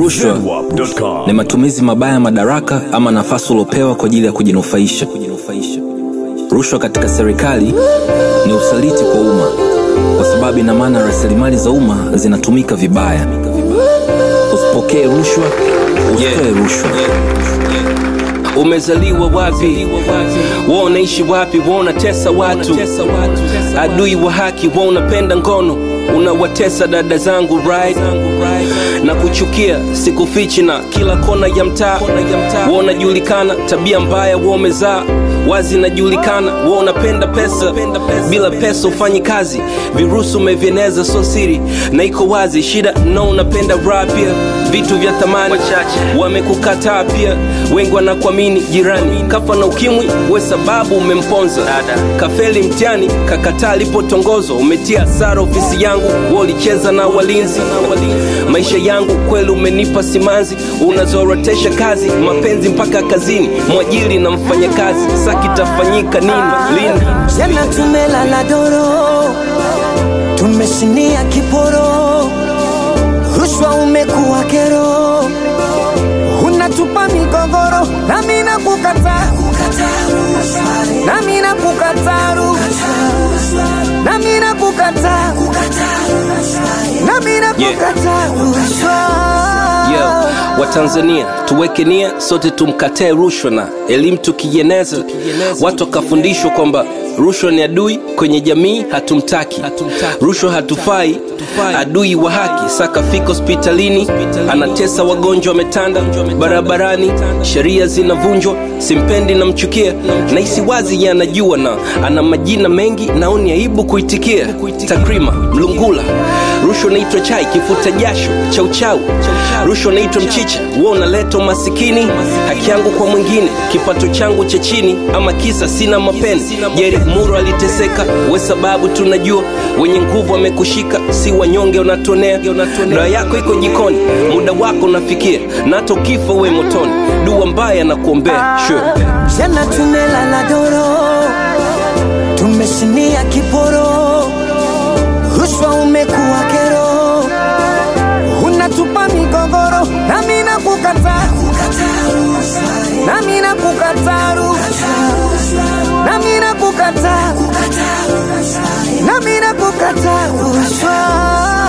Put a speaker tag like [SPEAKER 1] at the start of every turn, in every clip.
[SPEAKER 1] Rushwa ni matumizi mabaya ya madaraka ama nafasi uliopewa kwa ajili ya kujinufaisha. Rushwa katika serikali ni usaliti kwa umma, kwa sababu ina maana rasilimali za umma zinatumika vibaya. Usipokee rushwa, usitoe rushwa.
[SPEAKER 2] umezaliwa wapi wa unaishi wapi wa unatesa watu adui wa haki wa unapenda ngono unawatesa dada zangu right? na kuchukia sikufichi na kila kona ya mtaa wa unajulikana tabia mbaya wa umezaa wazi najulikana wa unapenda pesa bila pesa ufanyi kazi virusi umevieneza so siri na iko wazi shida no unapenda raha pia vitu vya thamani wamekukataa pia wengi wanakuamini jirani kafa na ukimwi we sababu umemponza kafeli mtihani kakataa alipotongozwa umetia hasara ofisi yangu we ulicheza na walinzi maisha yangu kweli umenipa simanzi unazorotesha kazi mapenzi mpaka kazini mwajiri na mfanyakazi sa kitafanyika nini lini
[SPEAKER 3] Jana tumelala doro, tumeshinia kiporo, rushwa umekuwa kero, unatupa migogoro, nami nakukataa, nami nakukataa rushwa, nami nakukataa, nami nakukataa rushwa.
[SPEAKER 2] Yo, Watanzania tuweke nia sote tumkatae rushwa na elimu tukieneza, watu wakafundishwa kwamba rushwa ni adui kwenye jamii, hatumtaki rushwa, hatufai adui wa haki. Saka fika hospitalini, anatesa wagonjwa, wametanda barabarani, sheria zinavunjwa, simpendi namchukia, nahisi wazi yanajua na ana majina mengi, naoni aibu kuitikia. Takrima Mlungula, rushwa naitwa chai, kifuta jasho, chauchau, rushwa naitwa mchicha, wewe unaleta umasikini, haki yangu kwa mwingine, kipato changu cha chini, ama kisa sina mapenzi. Jerry Muro aliteseka, we sababu tunajua, wenye nguvu wamekushika, si wanyonge unatonea. Ndoa yako iko jikoni, muda wako unafikia, na hata ukifa we motoni, dua mbaya na kuombea sure.
[SPEAKER 3] Jana tumelala doro, tumeshinia kiporo, rushwa umekuwa kero, unatupa migogoro, nami nakukataa, nami nakukataa rushwa, nami nakukataa, nami nakukataa rushwa.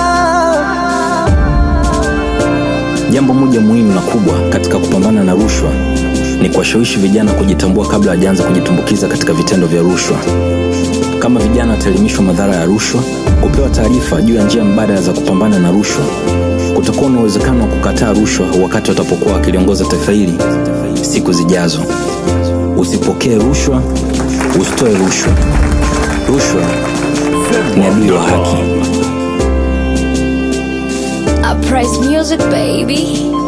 [SPEAKER 1] Jambo moja muhimu na kubwa katika kupambana na rushwa ni kuwashawishi vijana kujitambua kabla hawajaanza kujitumbukiza katika vitendo vya rushwa. Kama vijana wataelimishwa madhara ya rushwa, kupewa taarifa juu ya njia mbadala za kupambana na rushwa, kutakuwa na uwezekano wa kukataa rushwa wakati watapokuwa wakiliongoza taifa hili siku zijazo. Usipokee rushwa, usitoe rushwa. Rushwa ni adui wa haki.
[SPEAKER 4] Uprise music, baby.